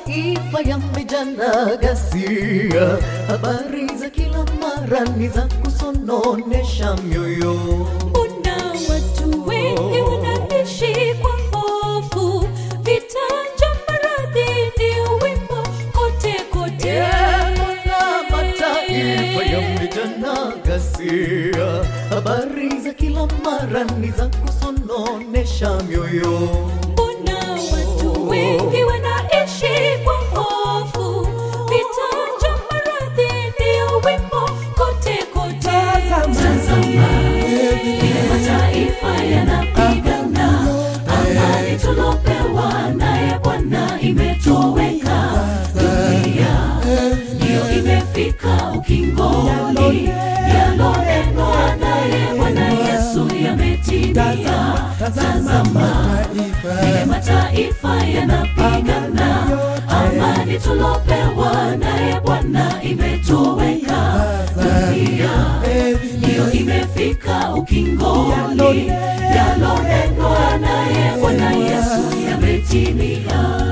mataifa yamejana ghasia, habari za kila mara ni za kusononesha mioyo. Mbona watu wengi wanaishi kwa hofu? Vita, njaa, maradhi ndio wimbo kote kote. Mbona mataifa yamejana ghasia, habari za kila mara ni za kusononesha mioyo. Mbona watu wengi wanaishi kwa hofu? Vita, njaa, maradhi ndio wimbo kote kote. Tazama vile mataifa yanapigana, amani tulopewa naye Bwana imetoweka. Dunia ndiyo imefika ukingoni, yalonenwa naye Bwana Yesu yametimia. Tazama vile mataifa yanapigana, amani tulopewa naye Bwana imetoweka. Dunia ndiyo imefika ukingoni, yalonenwa naye Bwana Yesu yametimia.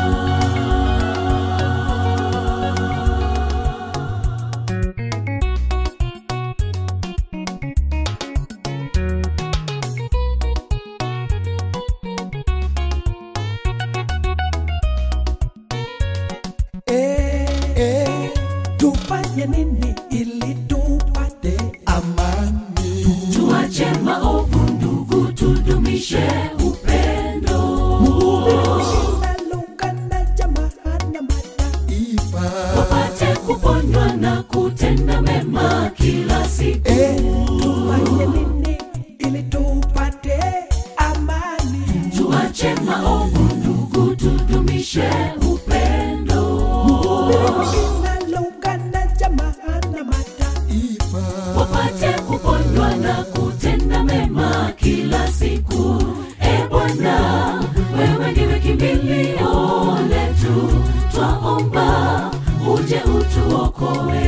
Eh, eh, tufanye nini ili tupate amani? Tuache maovu ndugu, tudumishe upendo. Linaloungana jamaa na mataifa. wapate kuponywa na kutenda mema kila siku. Eh, tufanye nini ili tupate amani? Tuache maovu ndugu, tudumishe upendo. Linaloungana jamaa na mataifa. wapate kuponywa na kutenda mema kila siku. E Bwana, wewe ndiwe kimbilio letu, twaomba uje utuokoe.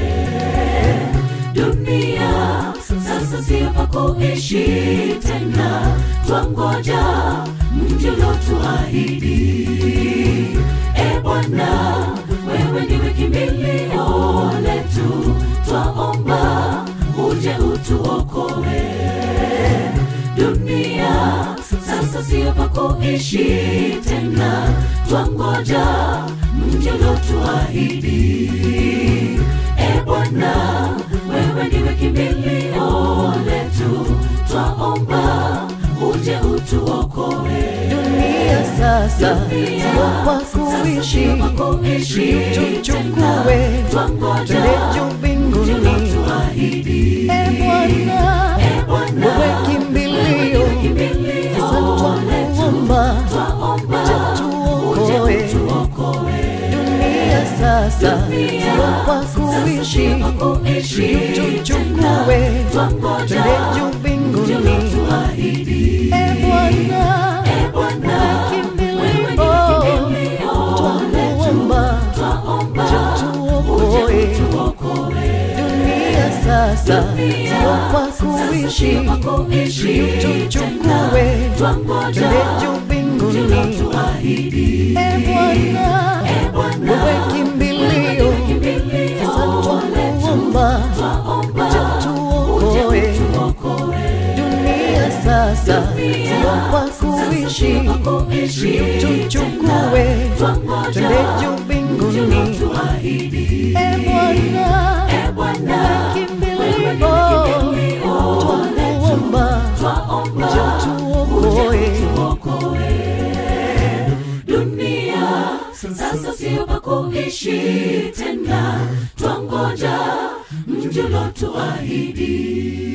Dunia sasa sio pa kuishi tena, twangoja mji uliotuahidi. E Bwana, wewe ndiwe kimbilio letu, twaomba uje utuokoe. Dunia sasa sio pa kuishi tena, twangoja mji uliotuahidi. E Bwana, wewe ndiwe kimbilio letu, twaomba uje utuokoe. Dunia sasa sio kwa kuishi, tuchukue twende juu mbinguni. E Bwana, wewe kimbilio, sasa twakuomba uje tuokoe. Dunia sasa sio kwa kuishi, tuchukue twende juu mbinguni. E Bwana, wewe kimbilio, twakuomba uje tuokoe. Dunia sasa sio kwa kuishi, tuchukue twende juu mbinguni. E Bwana, wewe kimbilio, sasa twakuomba uje tuokoe. Dunia sasa sio kwa kuishi, tuchukue twende juu mbinguni. E Bwana, wewe kimbilio, twakuomba uje tuokoe. Dunia sasa sio pa kuishi tena, twangoja mji uliotuahidi.